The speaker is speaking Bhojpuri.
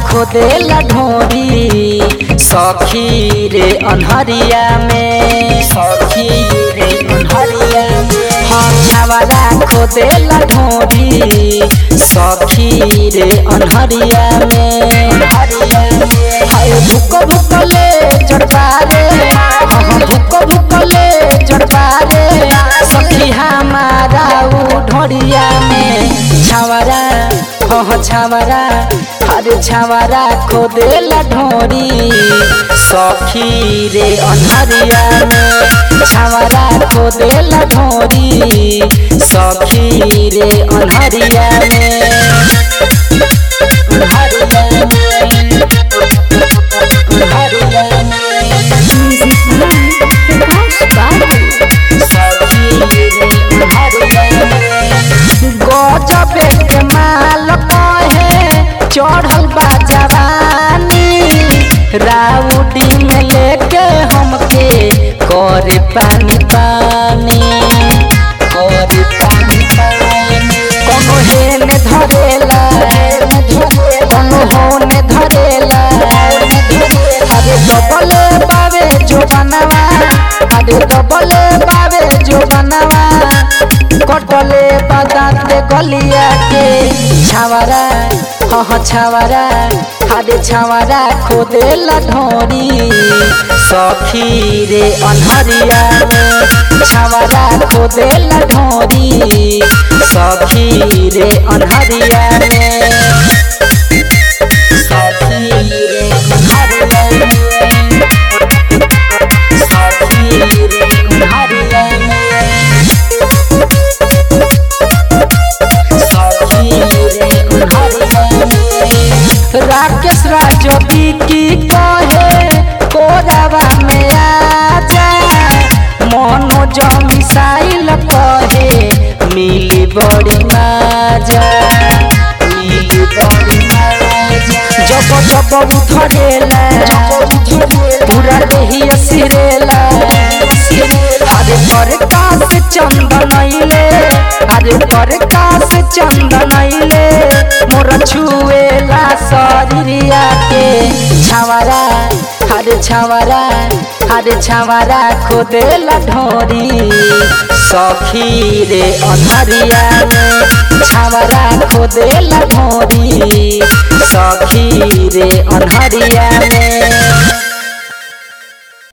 खोदेला ढोरी सखी रे अनहरिया में सखी रे अनहरिया में हाँ छावरा खोदेला ढोरी सखी रे अनहरिया में अनहरिया में हाय भुक भुक ले जड़बा रे हाँ भुक भुक ले जड़बा रे सखी हमारा उ ढोरिया में छावरा हाँ छावरा अरे छावरा खोदेला ढोरी सखी रे अनहरिया में छावरा खोदेला ढोरी सखी रे अनहरिया में अनहरिया में अनहरिया में Music by Prakash Babu. गजबे के माल कहे चढ़ल बा जवानी राउडी में लेके हमके करे पानी पानी करे पानी पानी कोनो हेने धरेला कोनो होने धरेला अरे डबले बावे जो बनवा अरे डबले बावे जो बनवा कटले बदाते गलिया के छावरा हाँ छावरा हाडे छावरा खोदेला ढोरी सखी रे अनहरिया में छावरा खोदेला ढोरी सखी रे अनहरिया में सखी रे अनहरिया में सखी रे अनहरिया में राकेश राजोगी की कहे कोरावा में आजा मनोज मिसाइल कहे मिली बड़ी माजा मिली बड़ी माजा जब जब उधरेला पूरा देही सिरेला अरे पर कास चंदनैले अरे पर कास चंदनैले मोर छुएला शरीरिया के छावरा अरे छावरा अरे छावरा खोदेला ढोरी सखी रे अनहरिया में छावरा खोदेला ढोरी सखी रे अनहरिया में